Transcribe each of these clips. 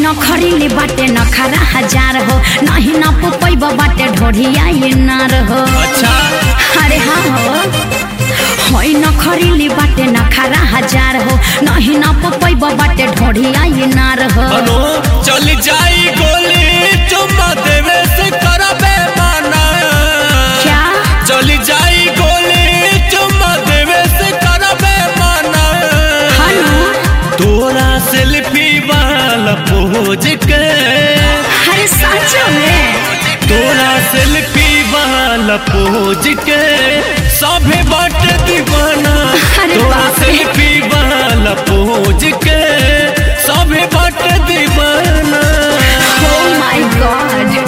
न खरीले बाटे न खरा हजार हो नहीं न पुपैब बाटे ढोढ़िया ये नार हो अच्छा अरे हाँ हो होई न खरीले बाटे न खरा हजार हो नहीं न पुपैब बाटे ढोढ़िया ये नार हो अनु चल जाई गोली चुम्मा देवे से करबे माना क्या चल जाई गोली चुम्मा देवे से करबे माना हनु तोरा सेल्फी वाला पोज के अरे सच में तोरा सेल्फी वाला पोज के सभे बाटे दीवाना अरे तोरा बाप रे। सेल्फी वाला पोज के सभे बाटे दीवाना Oh my god.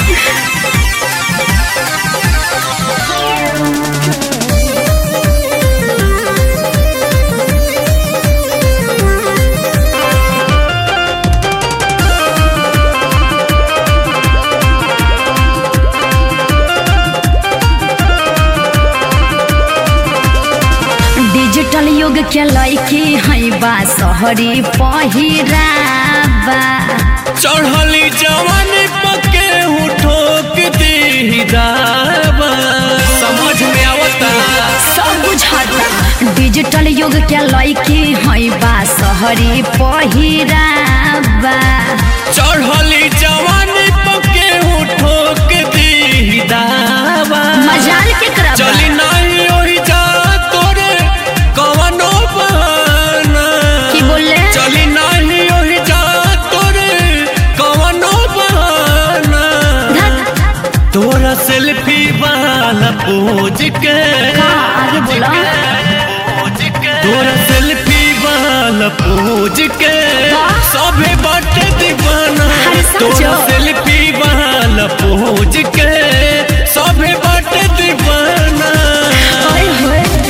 डिजिटल युग के लड़की है बा शहरी पहिराबा चढ़ली जवानी पके हूँ ठोक दी दावा समझ में आवता सब बुझाता डिजिटल युग के लड़की है बा शहरी पहिराबा चढ़ली जवानी पके हूँ ठोक दी दावा मजाल के करबा चली नहीं ओही जा तोरे कवनो बहाना की बोले चली नहीं ओही जा तोरे कवनो बहाना धत, तोरा सेल्फी वाला पोज के का आगे बोला तोरा सेल्फी वाला पोज के सभे बाटे दीवाना अरे सचो? तोरा सेल्फी वाला पोज के सभे बाटे दीवाना ओए होए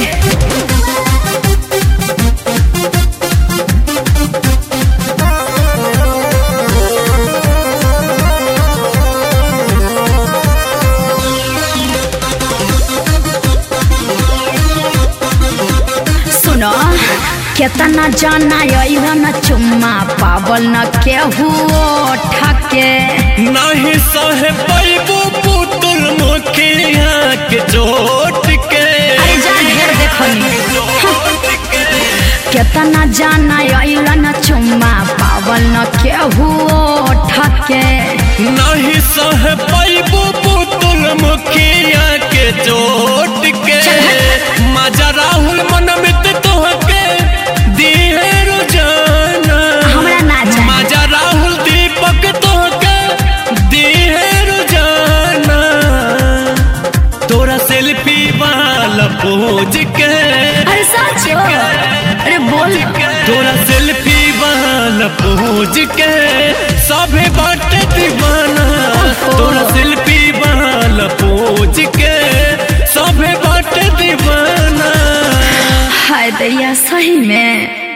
सुनो केतना जाना अइला न चुम्मा पावल न केहू ठके नहीं सहे पैबू पुतुल मुखिया के चोट के अरे जा ढेर देखनी केतना जाना अइला न चुम्मा पावल न केहू ठके नहीं सहे पैबू पुतुल मुखिया के चोट के मजा राहुल मनमित तोहके दिहे रोजाना हमरा ना चाही मजा राहुल दीपक तोहके दिहे रोजाना तोरा सेल्फी वाला पोज के अरे सच अरे बोल तोरा सेल्फी वाला पोज के सभे बाटे दीवाना तोरा सेल्फी वाला पोज के सभे बाटे दीवाना हाय दैया सही में